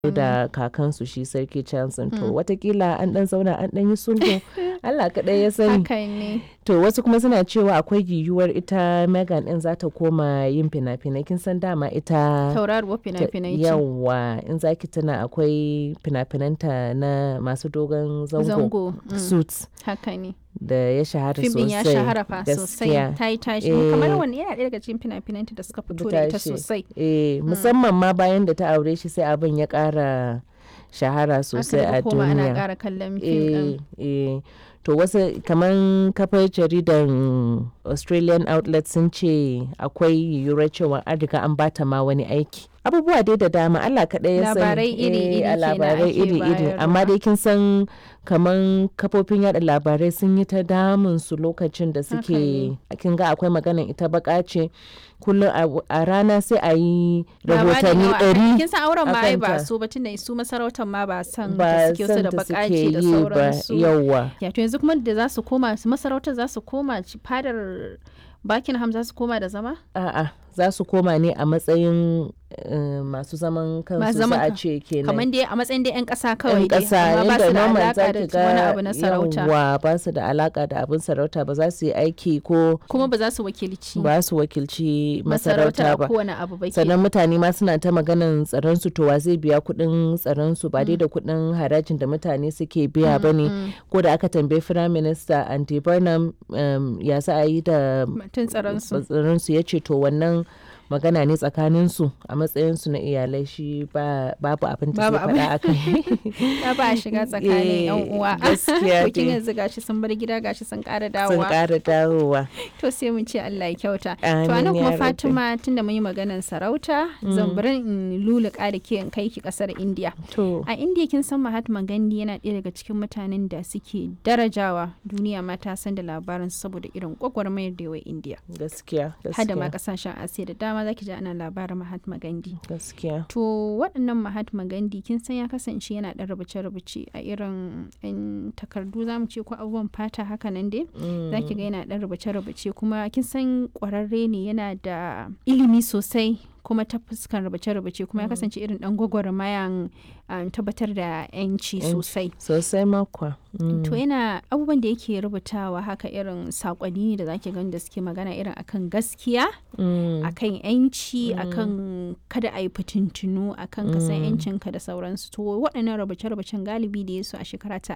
da kakansu shi sarki Johnson to watakila an dan zauna an dan yi sulhu Allah kaɗai ya sani haka ne to wasu kuma suna cewa akwai yiwuwar ita Megan din za ta koma yin fina-finai kin san dama ita tauraruwar fina-finai ce yawa in zaki tuna akwai fina-finanta na masu dogon zango, zango mm, suits haka ne da ya shahara fim sosai din ya shahara fa sosai gaskiya. ta yi tashi Eh. kamar wani yana ɗaya daga cikin fina-finanta da suka fito da ita tashi. sosai eh musamman ma bayan da ta aure shi sai abin ya ƙara shahara sosai aka a daga koma ana duniya ƙara kallon fim ɗin eh, eh. to wasu kamar kafar jaridan australian outlet sun ce akwai yiwuwar cewa an riga an bata ma wani aiki abubuwa dai da dama Allah kaɗai ya sani Labarai iri-iri a kenan labarai ake iri-iri bayarwa. amma dai kin san kamar kafofin yada labarai sun yi ta damun su lokacin da suke ne. kin ga akwai maganan ita baka ce kullum a- a rana sai a yi Labarin rahotanni yawa. ɗari kin san auren ma ai ba akanta. su ba tunda su masarautar ma ba san da ba suke su san da da bakaci suke da yi ba sauransu yawwa ya to yanzu kuma da za su koma su masarautar za su koma ci- fadar Buckingham za su koma da zama A'a, za su koma ne a matsayin eh, masu zaman kansu Masu za zaman a kan- ce kenan. kamar dai a matsayin dai 'yan ƙasa kawai Yan dai ƙasa amma ba yadda su da normal alaka za da ki wani ga abu na sarauta yawwa ba su da alaka da abin sarauta ba za su yi aiki ko kuma ba za su wakilci ba su wakilci masarautar masarauta a ba. kowane abu ba ke sannan mutane ma suna ta maganan tsaron su to wa zai biya kuɗin tsaron su ba dai da kuɗin harajin da mutane suke biya ba ne ko da aka tambayi firayim minista andy burnham um, ya za a yi da mutum tsaron su tsaron su ya ce to wannan magana ne tsakanin su a matsayin su na iyalai shi ba babu abin da Babu zai faɗa akai ya ba a shiga tsakanin yan Eh, uwa gaskiya bikin dai. yanzu gashi sun bar gida gashi sun ƙara sun dawowa ƙara dawowa to sai mun ce Allah ya kyauta to Amin anan ya kuma rabbi. Fatima tunda mun yi maganar sarauta zan bari in luluka da ke in kai ki kasar India to a India kin san Mahatma Gandhi yana ɗaya daga cikin mutanen da suke darajawa duniya ma ta san da labarin saboda irin gwagwarmayar da yawa India gaskiya hada ma gaskiya kasashen Asiya da dama zaki ji ana labarin Mahatma Gandhi gaskiya To waɗannan Mahatma Gandhi kin san ya kasance yana ɗan rubuce-rubuce a irin 'yan takardu za mu ce ko abubuwan fata haka nan dai. Za ki ga yana ɗan rubuce-rubuce kuma kin san ƙwararre ne yana da ilimi sosai kuma ta fuskan rubuce-rubuce kuma ya kasance irin ɗan gwagwarmayan um, tabbatar da 'yanci Yanci. sosai. sosai makwa Mm. To yana abubuwan da yake rubutawa haka irin saƙonni ne da zaki gani da suke magana irin akan gaskiya. Mm. akan yanci akan kada a yi fitintunu akan kasan yancinka da sauransu to waɗannan rubuce-rubucen galibi da ya su a shekara ta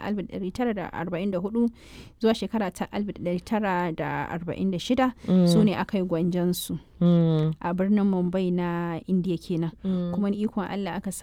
1944 zuwa shekara ta 1946 su ne aka yi gwanjansu Mm. a birnin mumbai na indiya kenan Mm. kuma ni ikon allah aka